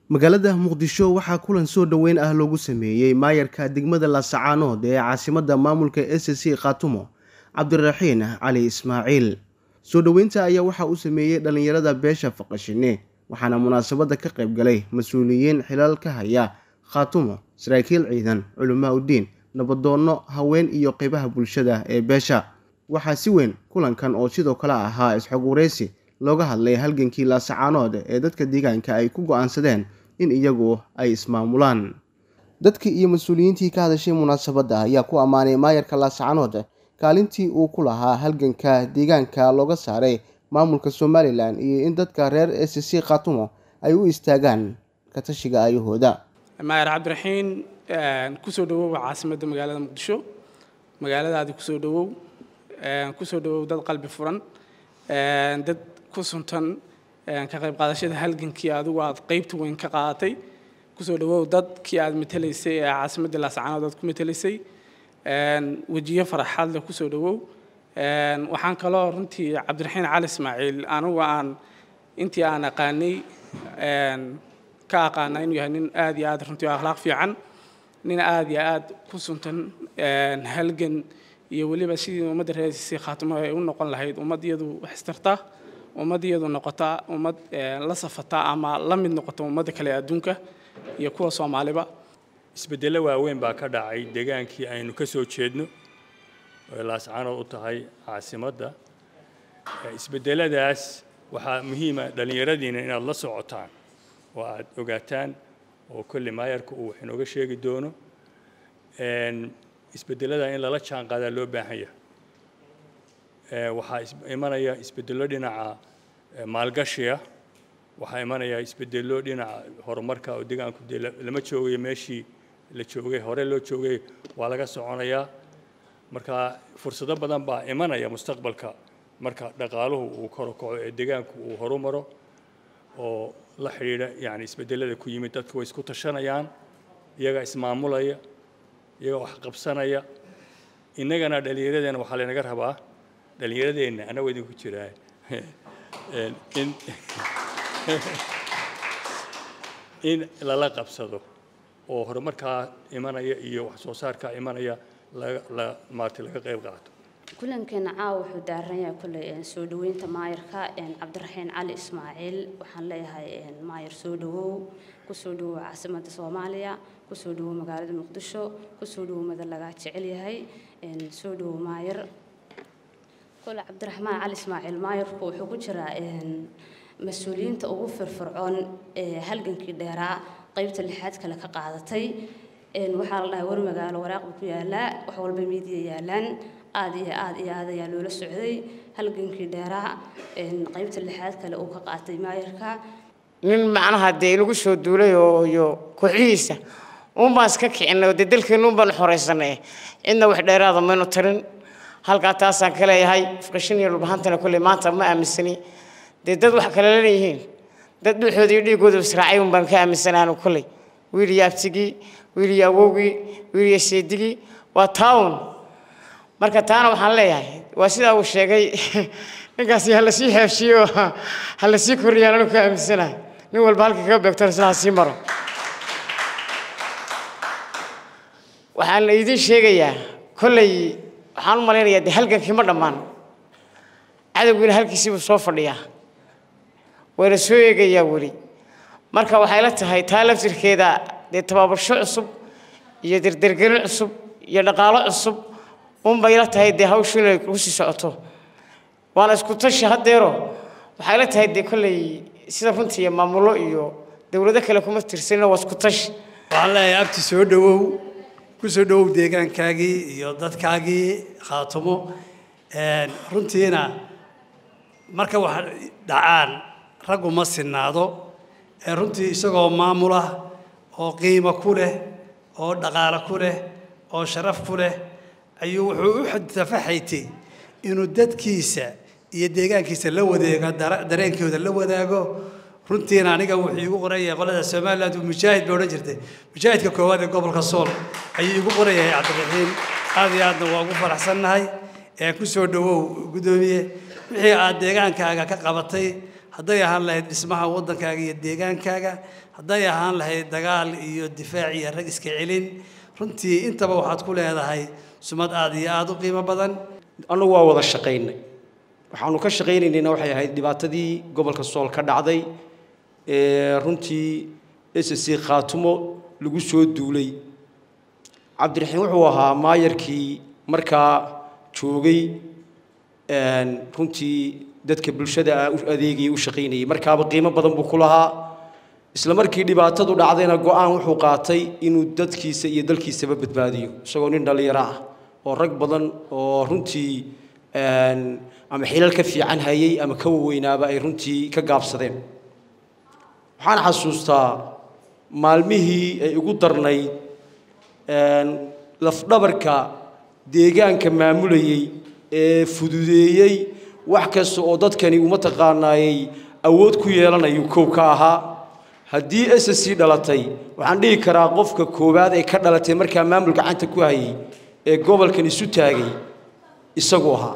magaalada muqdisho waxaa kulan soo dhoweyn ah loogu sameeyey maayarka degmada laasacaanood ee caasimadda maamulka s c khaatumo cabdiraxiin cali ismaaciil soo dhoweynta ayaa waxaa u sameeyey dhallinyarada beesha faqashine waxaana munaasabadda ka qayb galay mas-uuliyiin xilal ka haya khaatumo saraakiil ciidan culamaa uddiin nabadoonno haween iyo qeybaha bulshada ee beesha waxaa si weyn kulankan oo sidoo kale ahaa isxog wareysi looga hadlay halgankii laasacaanood ee dadka deegaanka ay ku go-aansadeen in iyagu ay ismaamulaan dadkii iyo mas-uuliyiintii ka hadashay munaasabadda ayaa ku ammaanay maayarka laasacaanood kaalintii uu ku lahaa halganka deegaanka looga saaray maamulka somalilan iyo in dadka reer s c khaatumo ay u istaagaan katashiga ayahooda maayar cabdiraxiin kusoo dhawow caasimadda magaalada muqdisho magaaladaadi kusoo dhawow kusoo dhawow dad qalbi furan dad ku suntan ka qayb qaadashada halgankii adigu aad qeybta weyn ka qaadatay kusoo dhawow dadkii aad matelaysay ee caasimadda laascaanood aad ku matelaysay wejiyo faraxaad leh kusoo dhawow waxaan kaloo runtii cabdiraxiin cali ismaaciil anigu aan intii aan aqaanay ka aqaana inuu yahay nin aad iyo aad runtii akhlaaq fiican nin aad iyo aad ku suntan halgan iyo weliba sidii ummadda reersi khaatimo ay u noqon lahayd ummad iyadu wax istarta ummad iyadu noqota ummad la safata ama la mid noqota ummadda kale adduunka iyo kuwa soomaaliba isbeddello waaweyn baa ka dhacay deegaankii aynu ka soo jeedno oo laascaanood u tahay caasimadda isbeddeladaas waxaa muhiima dhallinyaradiina inaad la socotaan oo aad ogaataan oo kolley maayarka uu wax inooga sheegi doono isbeddelada in lala jaan qaadaa loo baahan yahay waxaa imanaya isbeddello dhinaca maalgashiga waxaa imanaya isbeddello dhinaca horumarka oo deegaanku dee lama joogayo meeshii la joogay hore loo joogay waa laga soconayaa marka fursado badan baa imanaya mustaqbalka marka dhaqaaluhu uu koro kaco ee deegaanku uu horumaro oo la xidhiidha yani isbeddelada ku yimid dadku way isku tashanayaan iyaga ismaamulaya iyaga wax qabsanaya innagana dhallinyaradeenna waxaa laynaga rabaa dhallinyaradeenna annagoo idinku jiraa in in lala qabsado oo horumarkaa imanaya iyo wax soo saarkaa imanaya la maartay laga qayb qaato kulankeena caawa wuxuu daaran yahay kolley soo dhaweynta maayarka cabdiraxiin cali ismaaciil waxaan leeyahay maayar soo dhawow kusoo dhawow caasimadda soomaaliya kusoo dhawow magaalada muqdisho kusoo dhawow mada lagaa jecel yahay soo dhawow maayar kole cabdiraxmaan cali ismaaciil maayarku wuxuu ku jiraa mas-uuliyiinta ugu firfircoon ee halgankii dheeraa qeybta lixaad kale ka qaadatay waxaa la dhahay war magaalo waraaqba ku yaalaa wax walba miidiya yaalaan aad iyo aad iyo aad ayaa loola socday halgankii dheeraa qeybta lixaad kale uu ka qaatay maayarka nin macnaha dee inagu soo duulay oo iyo kooxihiisa uun baan iska kicinay oo dee dalkeenu un baan xoraysanay cidna wax dheeraada maynu tarin halkaa taasaan ka leeyahay faqashin iyo dhulbahantana kolley maanta ma aaminsani dee dad wax kale leeyihiin dad dhuuxooda iyo dhiigooda israacay un baan ka aaminsanaanu kolley wiil iyo abtigii wiil iyo awowgii wiil iyo seedigii waa taawun marka taana waxaan leeyahay waa sidaa uu sheegay ninkaasi ha lasii xeefshiyo ha lasii korriyaan anu ka aaminsanahay nin walba halka kaga beegtona sidaa sii maro waxaan la idiin sheegayaa kolley waxaan u malaynayaa dee halgankii ma dhammaan cadowgiina halkiisii buu soo fadhiyaa wayna soo eegayaa weli marka waxay la tahay taa laftirkeeda dee tabaabasho cusub iyo derdergelin cusub iyo dhaqaalo cusub unbay la tahay dee hawshu inay kusii socoto waana isku tashi haddeero waxay la tahay dee kolley sida runtii iyo maamulo iyo dowlado kale kuma tirsanina waa isku tashi waxaan leeyahay abti soo dhawow ku soo dhawow deegaankaagii iyo dadkaagii khaatumo runtiina marka wax dhacaan raggu ma sinaado runtii isagoo maamula oo qiimo ku leh oo dhaqaalo ku leh oo sharaf ku leh ayuu wuxuu u tafaxaytay inuu dadkiisa iyo deegaankiisa la wadeego dareenkooda la wadaago runtiina aniga wuxuu igu qoraya qolada somaliland mujaahid ba odhan jirtay mujaahidka koowaad ee gobolka sool ayuu igu qorayahay cabdiraxiim aad iyo aadna waa ugu faraxsannahay ee ku soo dhawow guddoomiye wixii aad deegaankaaga ka qabatay hadday ahaan lahayd dhismaha waddankaaga iyo deegaankaaga hadday ahaan lahayd dagaal iyo difaac iyo rag iska celin runtii intaba waxaad ku leedahay sumad aad iyo aada u qiimo badan annagu waa wada shaqaynay waxaanu ka shaqaynaynayna waxay ahayd dhibaatadii gobolka sool ka dhacday ee runtii s c khaatumo lagu soo duulay cabdiraxiim wuxuu ahaa maayarkii markaa joogay runtii dadka bulshada u adeegayay u shaqaynayay markaaba qiimo badan buu ku lahaa isla markii dhibaatadu dhacdayna go-aan wuxuu qaatay inuu dadkiisa iyo dalkiisaba badbaadiyo isagoo nin dhallinyaro ah oo rag badan oo runtii ama xilal ka fiican hayay ama ka waweynaaba ay runtii ka gaabsadeen waxaan xasuustaa maalmihii ay ugu darnayd lafdhabarka deegaanka maamulayey ee fududeeyey wax kasta oo dadkani uma taqaanaayey awood ku yeelanayu kow ka ahaa haddii s c dhalatay waxaan dhihi karaa qofka koowaad ee ka dhalatay markaa maamul gacanta ku hayay ee gobolkan isu taagay isagu ahaa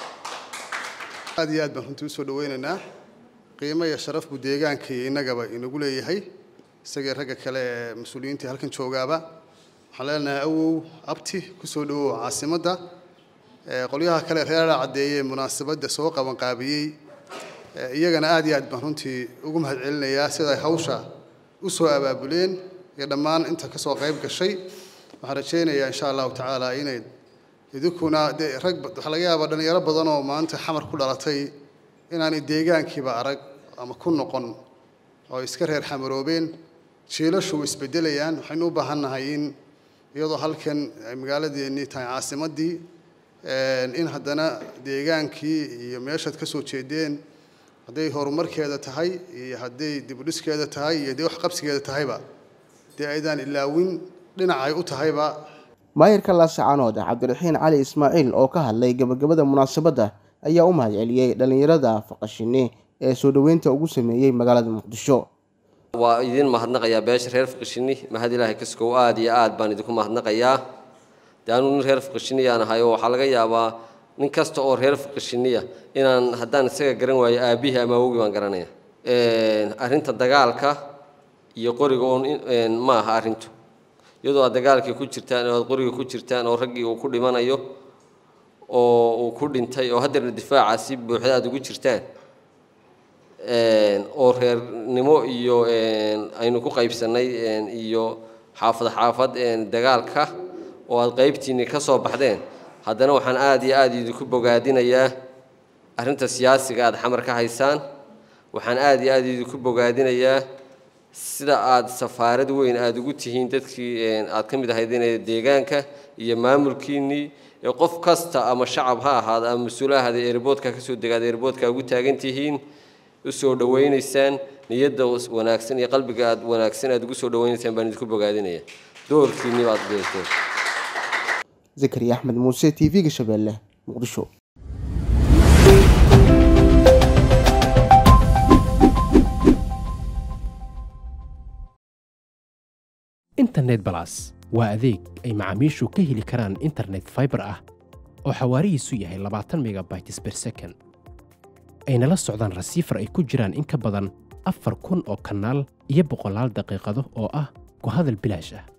aad iyo aad baan runtii usoo dhawaynaynaa qiimo iyo sharaf buu deegaanka iyo innagaba inagu leeyahay isagii ragga kale ee mas-uuliyiintii halkan joogaaba waxaan leenahay awow abti kusoo dhawow caasimadda qolyaha kale reera caddeeye munaasabadda soo qabanqaabiyey iyagana aad iyo aad baan runtii ugu mahad celinayaa siday hawsha u soo abaabuleen iyo dhammaan inta ka soo qayb gashay waxaan rajaynayaa insha allahu tacaala inay idinkuna dee rag waxaa laga yaabaa dhallinyaro badan oo maanta xamar ku dhalatay inaanay deegaankiiba arag ama ku noqon oo iska reer xamaroobeen jiilashu way isbedelayaan waxaynu u baahan nahay in iyadoo halkan ay magaaladeennii tahay caasimaddii in haddana deegaankii iyo meeshaad ka soo jeedeen hadday horumarkeeda tahay iyo hadday dibudhiskeeda tahay iyo dee waxqabsigeeda tahayba dee aydaan ilaawin dhinacay u tahayba maayarka laascaanood cabdiraxiin cali ismaaciil oo ka hadlay gabagabada munaasabadda ayaa u mahad celiyey dhallinyarada faqashine ee soo dhoweynta ugu sameeyey magaalada muqdisho waa idin mahadnaqayaa beesha reer faqashini mahad ilaahay kaskow aad iyo aad baan idinku mahadnaqayaa dee anuu nin reer faqashiniyaan ahay oo waxaa laga yaabaa nin kasta oo reer faqashiniya inaan haddaan isaga garan waayo aabihii ama awogii baan garanaya arrinta dagaalka iyo qoriga oon ma aha arrintu iyadoo aad dagaalkii ku jirtaan oo aad qoriga ku jirtaan oo raggii uu ku dhimanayo oo uu ku dhintay oo haddeerna difaaca si buuxda aad ugu jirtaan oo reernimo iyo aynu ku qaybsannay iyo xaafad xaafad dagaalka oo aad qaybtiinni ka soo baxdeen haddana waxaan aada iyo aada idinku bogaadinayaa arrinta siyaasiga aada xamar ka haysaan waxaan aada iyo aada idinku bogaadinayaa sida aada safaarad weyn aada ugu tihiin dadkii aad ka mid ahaydeen deegaanka iyo maamulkiinnii ee qof kasta ama shacab ha ahaada ama mas-uul ha ahaada eerboodka kasoo degaada eerboodka ugu taagan tihiin usoo dhawaynaysaan niyadda wanaagsan iyo qalbiga aad wanaagsan aad ugu soo dhawaynaysaan baan idinku bogaadinaya doorkiinni baad geysteen zakariya axmed muuse t v-ga shabeelle muqdisho internet balas waa adeeg ay macaamiishu ka heli karaan internet faibar ah oo xawaarihiisu yahay labaatan megabytes ber second ayna la socdaan rasiifar ay ku jiraan in ka badan afar kun oo kanaal iyo boqolaal daqiiqado oo ah ku hadal bilaash ah